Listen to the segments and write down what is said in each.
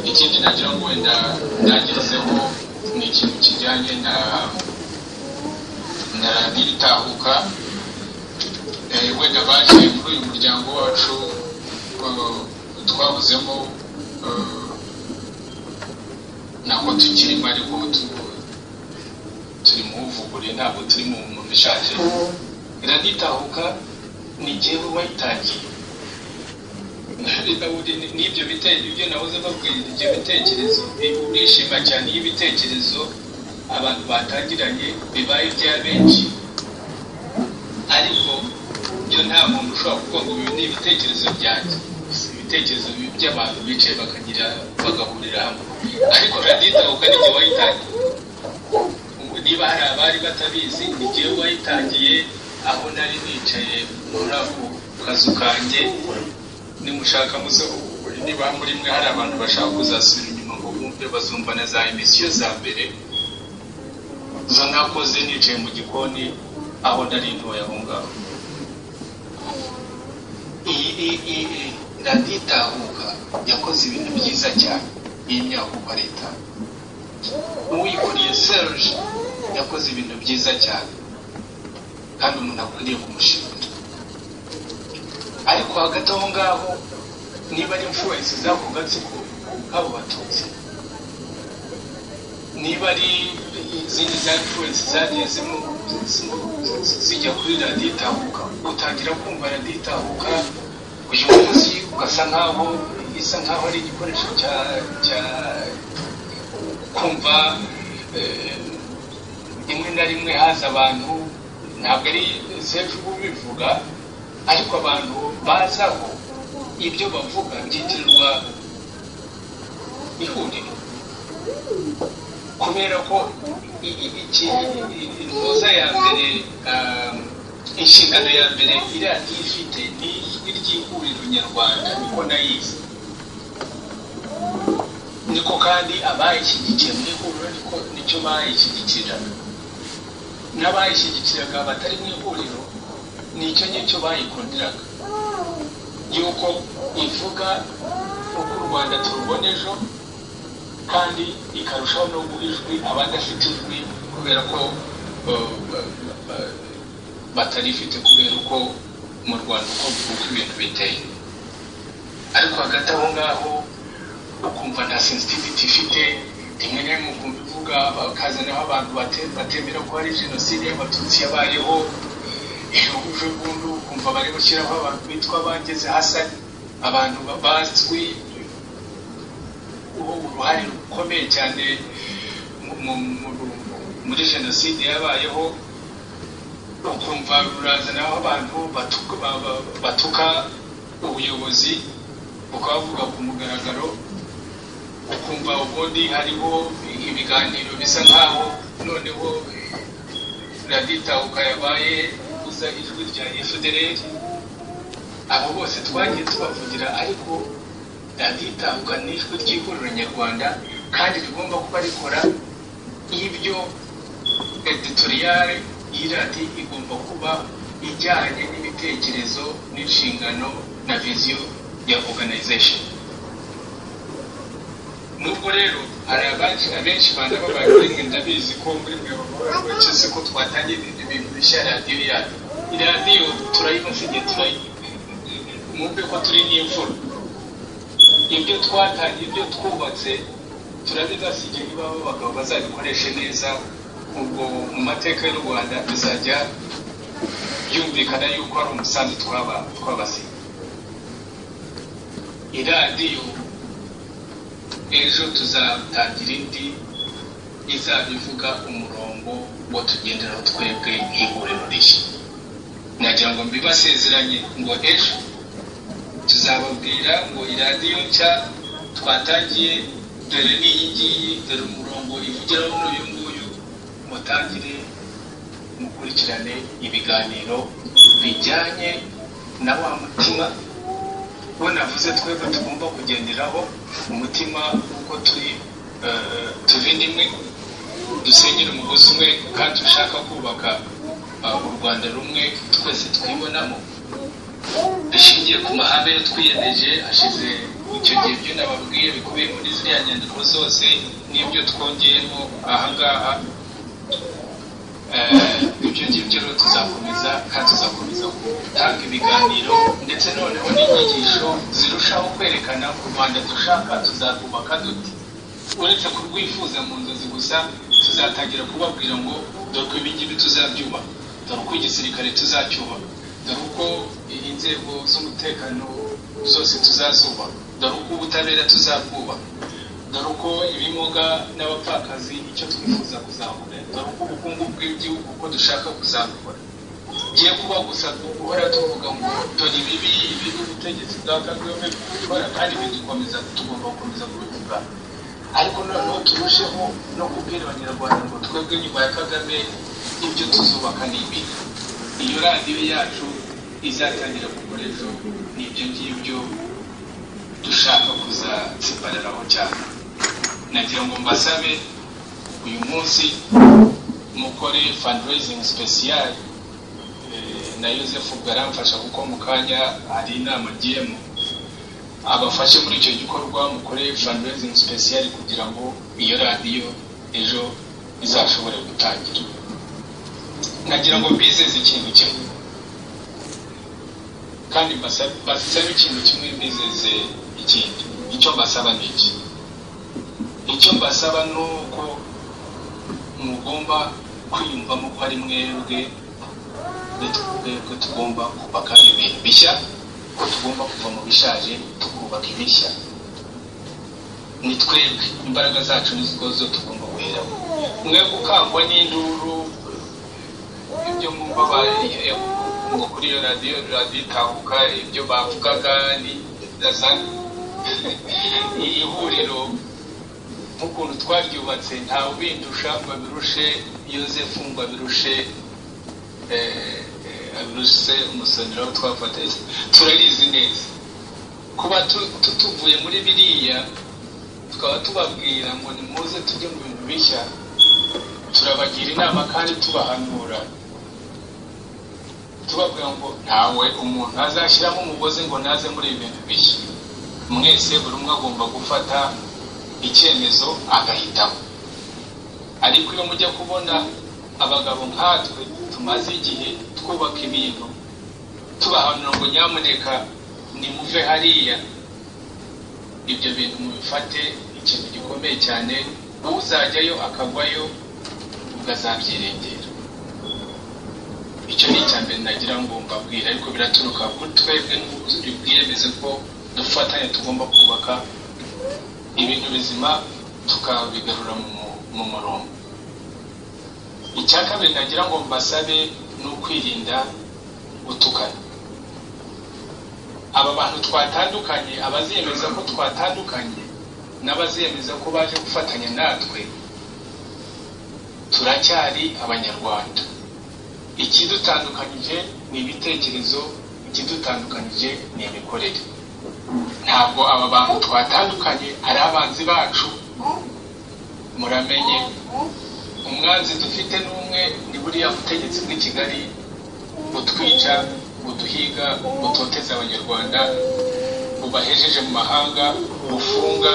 ikindi nagira ngo wenda byagezeho ni ikintu kijyanye na na radiyo itahuka wenda baje muri uyu muryango wacu twabuzemo ntabwo tukirimo ariko turi mu buvugure ntabwo turi mu muntu ishaje radiyo itahuka ni igihe wayitangiye n'ibyo bitekerezo ibyo nahoze mbabwira ibyo bitekerezo urishima cyane iyo ibitekerezo abantu batangiranye bibaye ibya benshi ariko byo nta muntu ushobora kuvuga ngo ibi ni ibitekerezo byanjye ibitekerezo by'abantu bicaye bakagira bagahurira hamwe ariko radiyo itahuka n'igihe wayitangiye niba hari abari batabizi igihe wayitangiye aho nari nicaye muri ako kazu kanjye nimushaka muze niba muri mwe hari abantu bashaka kuzasubira inyuma ngo bumve bazumva na za emisiyo za mbere zo nakoze nicaye mu gikoni aho nari ntoya aho ngaho iyi raditahuka yakoze ibintu byiza cyane iyi myaka leta uwikuriye serge yakoze ibintu byiza cyane kandi umuntu akwiriye kumushimira ariko hagati aho ngaho niba ari imfuwesi z'ako gatsiko k'abo batutsi niba ari izindi za imfuwesi zagiye zijya kuri radiyo itahuka utangira kumva radiyo itahuka uyu munsi ugasa nkaho isa nkaho ari igikoresho cya cya kumva rimwe na rimwe haza abantu ntabwo ari sefu ubivuga ariko abantu bazaho ibyo bavuga byitirirwa ihuriro kubera ko intuza ya mbere inshingano ya mbere iradiyo ifite ni ijwi ry'ihuriro nyarwanda niko nayizi niko kandi abayishyigikiye mu ihuriro nicyo bayishyigikira n'abayishyigikiraga batari mu ihuriro nicyo ngicyo bayikundiraga yuko ivuga uko u rwanda turubona ejo kandi ikarushaho no guha ijwi abadafite ijwi kubera ko batarifite kubera uko mu rwanda uko uko ibintu biteye ariko hagati aho ngaho ukumva nta sensitivity ifite rimwe na rimwe ukumva ivuga bakazanaho abantu batemera ko hari jenoside y'abatutsi yabayeho ejo bundi ukumva bari gushyiraho abantu bitwa bageze hasani abantu bazwi uruhare rukomeye cyane muri jenoside yabayeho ukumva rurazanaho abantu batuka ubuyobozi bukabavuga ku mugaragaro ukumva ubundi hariho ibiganiro bisa nkaho noneho radita ukayabaye kuvuza ijwi rya efudereri abo bose twagiye tubavugira ariko radiyitanguka n'ijwi ry'ihuriro nyarwanda kandi rigomba kuba rikora ibyo editoriyare y'iradi igomba kuba ijyanye n'ibitekerezo n'inshingano na viziyo ya organization nubwo rero hari abenshi bana b'abayobozi ndabizi ko muri mwe bakizi ko twatangiye ibintu bishya radiyo yacu radiyo turayibasigiye turayimwumve ko turi n'imvura ibyo twatangiye ibyo twubatse turabibasigiye niba abagabo bazabikoreshe neza ubwo mu mateka y'u rwanda bizajya byumvikana yuko ari umusanzu twabasigiye iradiyo ejo tuzatangira indi izaba ivuga umurongo wo tugenderaho twebwe nk'ihuriro rishya nagira ngo mbibasezeranye ngo ejo tuzababwira ngo iradiyo nshya twatangiye dore n'iyi ngiyi dore umurongo ivugiraho n'uyu nguyu mutangire mukurikirane ibiganiro bijyanye na wa mutima bo navuze twebwe tugomba kugenderaho umutima uko turi tuve imwe dusenyera umugozi umwe kandi dushaka kubaka u rwanda rumwe twese twibonamo dushingiye ku mahame yatwiyemeje hashize icyo gihe ibyo nababwiye bikubiye muri ziriya nyandiko zose n'ibyo twongeyemo ahangaha ibyo ngibyo rero tuzakomeza kandi tuzakomeza gutanga ibiganiro ndetse noneho n'inyigisho zirushaho kwerekana ku rwanda dushaka tuzarwubaka duti uretse kurwifuza mu nzozi gusa tuzatangira kubabwira ngo dore ibi ngibi tuzabyubaka dore uko igisirikare tuzacyubaka dore uko inzego z'umutekano zose tuzazubaka dore uko ubutabera tuzabwubaka dore uko ibimuga n'abapfakazi icyo twifuza kuzakora dore uko ubukungu bw'igihugu uko dushaka kuzakora ngiye kuba gusa guhora tuvuga ngo dore ibibi ibi n'ubutegetsi bwa kagame bukora kandi bidukomeza tugomba gukomeza kubivuga ariko noneho turusheho no kubwira abanyarwanda ngo twebwe nyuma ya kagame ibyo tuzubaka ni ibi iyo radiyo yacu izatangira gukoreshwa n'ibyo ngibyo dushaka kuzatsipariraho cyane nagira ngo mbasabe uyu munsi mukore fundraising special na Joseph Bwaramfasha kuko mu kanya hari inama agiyemo abafashe muri icyo gikorwa mukore fundraising special kugira ngo iyo radiyo ejo izashobore gutangira nagira ngo bizeze ikintu kimwe kandi basabe ikintu kimwe bizeze ikindi icyo mbasaba ni iki icyo mbasaba ni uko mugomba kwiyumvamo ko ari mwebwe twebwe tugomba kubaka ibintu bishya ko tugomba kuva mu bishaje tukubaka ibishya ni twebwe imbaraga zacu ni zo tugomba guheraho mwe gukangwa n'induru ibyo mwumva ngo kuri iyo radiyo radiyo itahuka ibyo bavugaga ni iri huriro nk'ukuntu twaryubatse ntawe ubindusha ngo abirushe yosefu ngo abirushe abirushe umusonera aho twafatanye turabizi neza kuba tutuvuye muri biriya tukaba tubabwira ngo ni muze tujye mu bintu bishya turabagira inama kandi tubahanura tubabwira ngo ntawe umuntu azashyiramo umugozi ngo naze muri ibi bintu bishya mwese buri umwe agomba gufata icyemezo agahitamo ariko iyo mujya kubona abagabo nkatwe tumaze igihe twubaka ibintu tubahanura ngo nyamuneka nimuve hariya ibyo bintu mubifate ikintu gikomeye cyane uzajyayo akagwayo ukazabyirengera icyo ni icya mbere nagira ngo mbabwire ariko biraturuka kuri twebwe bwiyemeze ko dufatanye tugomba kubaka ibintu bizima tukabigarura mu murongo icya kabiri nagira ngo mbasabe ni ukwirinda gutukana aba bantu twatandukanye abaziyemeza ko twatandukanye n'abaziyemeza ko baje gufatanya natwe turacyari abanyarwanda ikidutandukanyije ni ibitekerezo ikidutandukanyije ni imikorere ntabwo aba bantu twatandukanye ari abanzi bacu muramenye umwanzi dufite n'umwe ni buriya butegetsi bw'i kigali butwica buduhiga butoteza abanyarwanda bubahejeje mu mahanga bufunga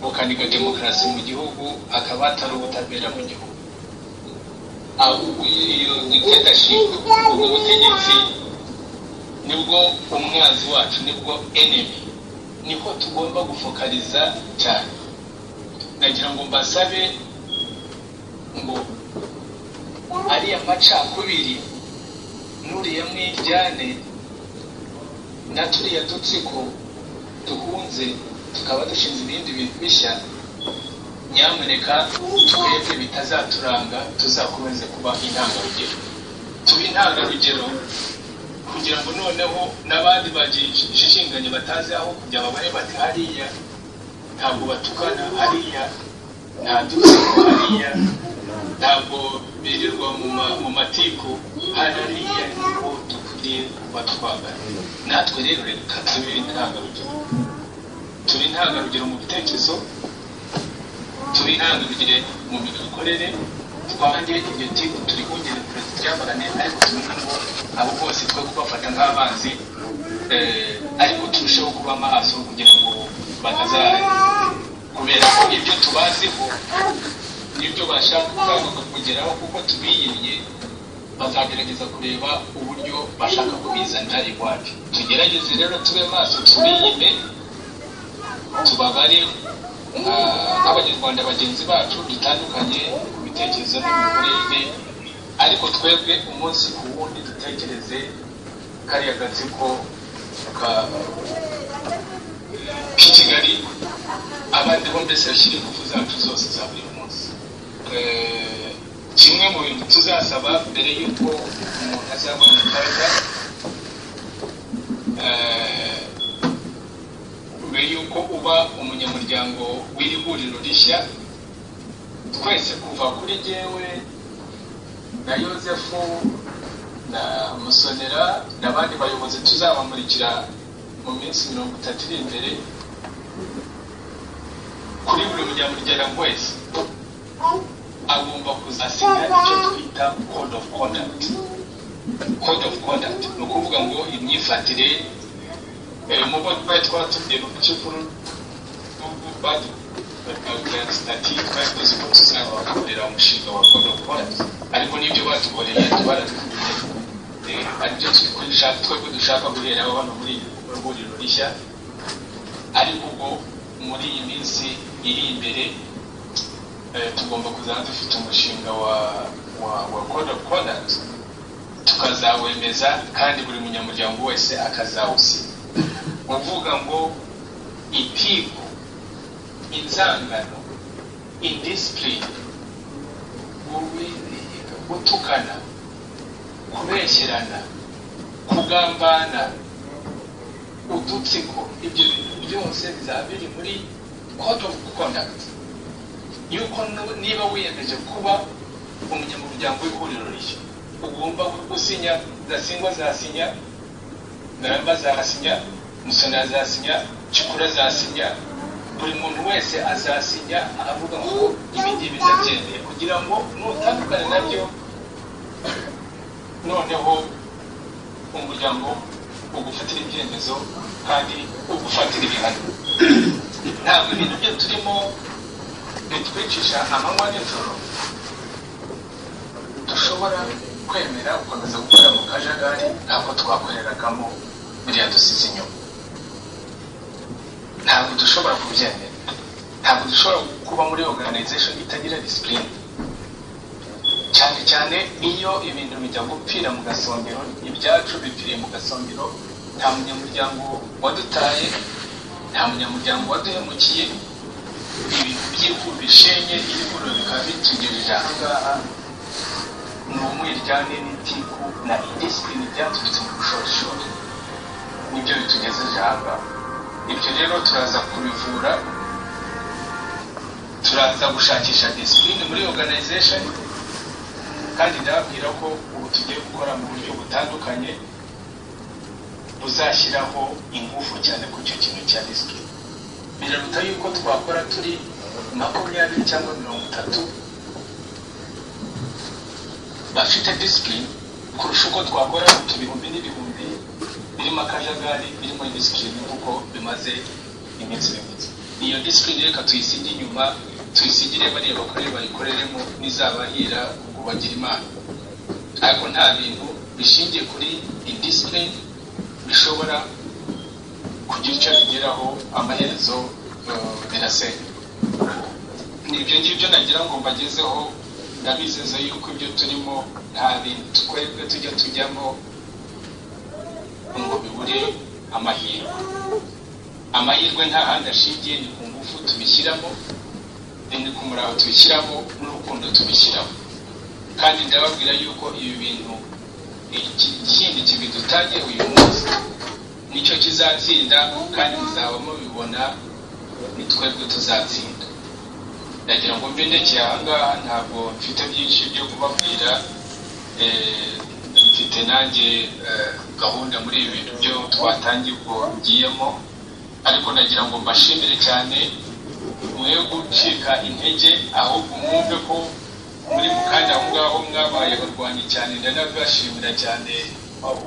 bukaniga demokarasi mu gihugu hakaba hatari ubutabera mu gihugu iyo dictatorship ubwo butegetsi nibwo umwanzi wacu nibwo enemy niko tugomba gufokaliza cyane nagira ngo mbasabe ngo ariya macakubiri n'uriya mwiryane na turiya dutsiko duhunze tukaba dushinze ibindi bintu bishya nyamuneka twebwe bitazaturanga tuzakomeze kuba intangarugero tuba intangarugero kugira ngo noneho n'abandi bajijinganye batazi aho kujya babare bati hariya ntabwo batukana hariya nta dutsiko hariya ntabwo birirwa mu matiku hariya niho dukwiriye kuba twagana natwe rero reka tube intangarugero tube intangarugero mu bitekerezo tube intangarugero mu mikorere twange iryo tiku turi kongera perezida ry'abarane ariko tumenye ngo abo bose twe kubafata nk'abanzi ariko turusheho kuba amaso kugira ngo bataza kubera ko ibyo tubaziho n'ibyo bashaka gukanguka kugeraho kuko tubiyimye bazagerageza kureba uburyo bashaka kubizanira iwacu tugerageze rero tube maso tubiyime tubabare nk'abanyarwanda bagenzi bacu dutandukanye ku bitekerezo no mu mikorere ariko twebwe umunsi ku wundi dutekereze kariya gatsiko ka k'i kigali abandi bo mbese bashyire ingufu zacu zose za buri munsi Eh, kimwe mu bintu tuzasaba mbere y'uko umuntu azabona imbaraga eh, mbere y'uko uba umunyamuryango w'iri huriro rishya twese kuva kuri jyewe na yosefu na musonera n'abandi bayobozi tuzabamurikira mu minsi mirongo itatu iri imbere kuri buri munyamuryango wese agomba kuzasinya icyo twita code of conduct code of conduct ni ukuvuga ngo imyifatire eh, mu bo twari twatubwiye mu bice kuru twakoze ko tuzaba bakorera umushinga wa code of conduct ariko n'ibyo batukoreye baratwumye aribyo twebwe dushaka guhera hano muri iri huriro rishya ariko ubwo muri iyi minsi iri imbere eh, tugomba kuzaba dufite umushinga wa wa wa code of conduct tukazawemeza kandi buri munyamuryango wese akazawusinya uvuga ngo intigo inzangano indisipurine gutukana kubeshyerana kugambana udutsiko ibyo bintu byose bizaba biri muri code of conduct yuko nu- niba wiyemeje kuba umunyamuryango w'ihuriro rishya ugomba gusinya zasingwa zasinya ngaramba zasinya musoni azasinya cikura azasinya buri muntu wese azasinya avuga ngo ibi ngibi ndabyemeye kugira ngo nutandukane nabyo noneho umuryango ugufatira ibyemezo kandi ugufatira ibihano ntabwo ibintu byo turimo bitwicisha amanywa n'ijoro dushobora kwemera gukomeza gukora mu kajagari ntabwo twakoreragamo biriya dusize inyuma ntabwo dushobora kubyemera ntabwo dushobora kuba muri organization itagira disipurine cyane cyane iyo ibintu bijya gupfira mu gasongero ibyacu bipfiriye mu gasongero nta munyamuryango wadutaye nta munyamuryango waduhemukiye ibintu by'ivu bishenye ibiguriro bikaba bitugejeje aha ngaha ni umwiryane n'itiku na indisipurine byaturutse mu bushorishori nibyo bitugejeje aha ngaha ibyo rero turaza kubivura turaza gushakisha disipurine muri organization kandi ndababwira ko ubu tugiye gukora mu buryo butandukanye buzashyiraho ingufu cyane ku icyo kintu cya disipurine biraruta yuko twakora turi makumyabiri cyangwa mirongo itatu bafite disipurine kurusha uko twakora utubihumbi n'ibihumbi birimo akajagari birimo disipurine kuko bimaze iminsi mike iyo disipurine reka tuyisigire inyuma tuyisigire bariya bakore bayikoreremo n'izabahira ubwo bagira imana ariko nta bintu bishingiye kuri indisipurine bishobora kugira icyo bigeraho amaherezo eh, birasenya nibyo ngibyo nagira ngo mbagezeho ndabizeza yuko ibyo turimo nta bintu twebwe tujya tujyamo ngo bibure amahirwe amahirwe nta handi ashingiye ni ku ngufu tubishyiramo ni ku murava tubishyiramo n'urukundo tubishyiramo kandi ndababwira yuko ibi bintu iki- ikindi kibidutange uyu munsi nicyo kizatsinda kandi muzaba mubibona ni twebwe tuzatsinda ndagira ngo mbe ndekeye aha ngaha ntabwo mfite byinshi byo kubabwira Eh, mfite nanjye eh, gahunda muri ibi bintu byo twatangiye ubwo ngiyemo ariko ndagira ngo mbashimire cyane mwe gucika intege ahubwo mwumve ko muri mu kanya aho ngaho mwabaye abarwanyi cyane ndanabibashimira cyane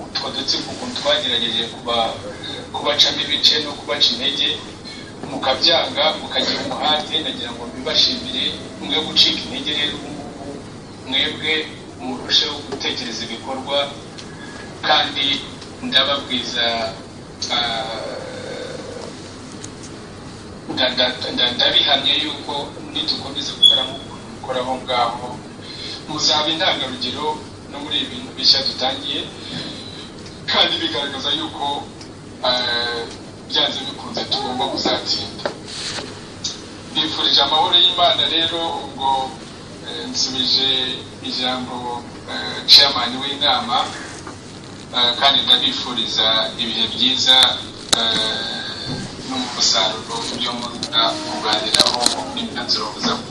utwo dutsiko ukuntu twagerageje kuba kubacamo ibice no kubaca intege mukabyanga mukagira umuhate ndagira ngo mbibashimire mwe gucika intege rero ubu ngubu mwebwe murusheho gutekereza ibikorwa kandi ndababwiza ah, nda- nda- nda- ndabihamye yuko nitukomeza gukora nk'uko mukora aho ngaho muzaba intangarugero no muri ibi bintu bishya dutangiye kandi bigaragaza yuko eh, byanze bikunze tugomba kuzatsinda nifurije amahoro y'imana rero ubwo eh, nsubije ijambo eh, chairman w'inama eh, kandi ndabifuriza ibihe byiza eh, n'umusaruro ibyo muza kuganiraho n'imyanzuro muza